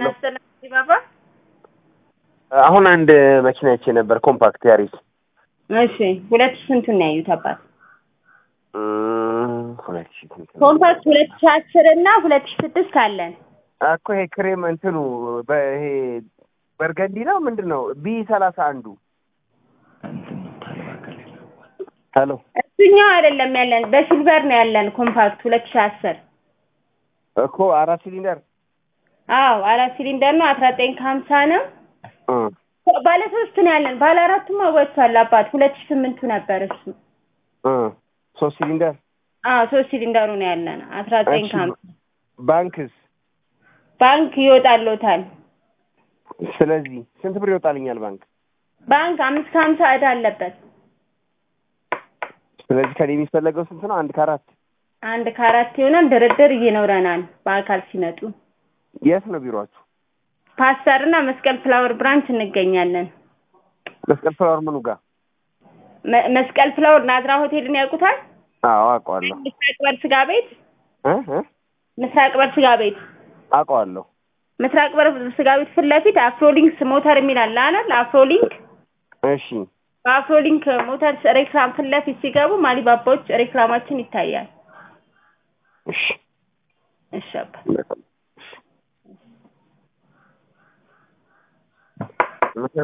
ናስተናግዲ ባባ አሁን አንድ መኪና አይቼ ነበር፣ ኮምፓክት ያሪስ። እሺ ሁለት ሺህ ስንቱን ነው ያዩት አባት? እም፣ ሁለት ሺህ ስንት ነው? ኮምፓክት ሁለት ሺህ አስር እና ሁለት ሺህ ስድስት አለን። እኮ ይሄ ክሬም እንትኑ በይሄ በርገንዲ ነው ምንድን ነው? ቢ ሰላሳ አንዱ ሄሎ እሱኛው አይደለም ያለን፣ በሲልቨር ነው ያለን ኮምፓክት ሁለት ሺህ አስር እኮ አራት ሲሊንደር አዎ አራት ሲሊንደር ነው። አስራ ዘጠኝ ከሀምሳ ነው። እ ባለ ሶስት ነው ያለን። ባለ አራቱማ ወጥቷል አባት። ሁለት ሺህ ስምንቱ ነበር እሱ። እ ሶስት ሲሊንደር አዎ ሶስት ሲሊንደሩ ነው ያለን። አስራ ዘጠኝ እሺ፣ ከሀምሳ ባንክስ ባንክ ይወጣልዎታል። ስለዚህ ስንት ብር ይወጣልኛል ባንክ? ባንክ አምስት ከሀምሳ ዕዳ አለበት። ስለዚህ ከኔ የሚፈለገው ስንት ነው? አንድ ከአራት አንድ ከአራት ይሆናል። ድርድር ይኖረናል በአካል ሲመጡ። የት ነው ቢሮአችሁ? ፓስተር እና መስቀል ፍላወር ብራንች እንገኛለን። መስቀል ፍላወር ምኑ ጋር? መ- መስቀል ፍላወር ናዝራ ሆቴልን ያውቁታል? አዎ አውቀዋለሁ። ምስራቅ በር ስጋ ቤት እ እ ምስራቅ በር ስጋ ቤት አውቀዋለሁ። ምስራቅ በር ስጋ ቤት ፊት ለፊት አፍሮሊንክስ ሞተር የሚል አለ አይደል? አፍሮሊንክ እሺ በአፍሮሊንክ ሞተር ሬክላም ፊት ለፊት ሲገቡ ማሊባባዎች ሬክላማችን ይታያል። እሺ እሺ አባ በጣም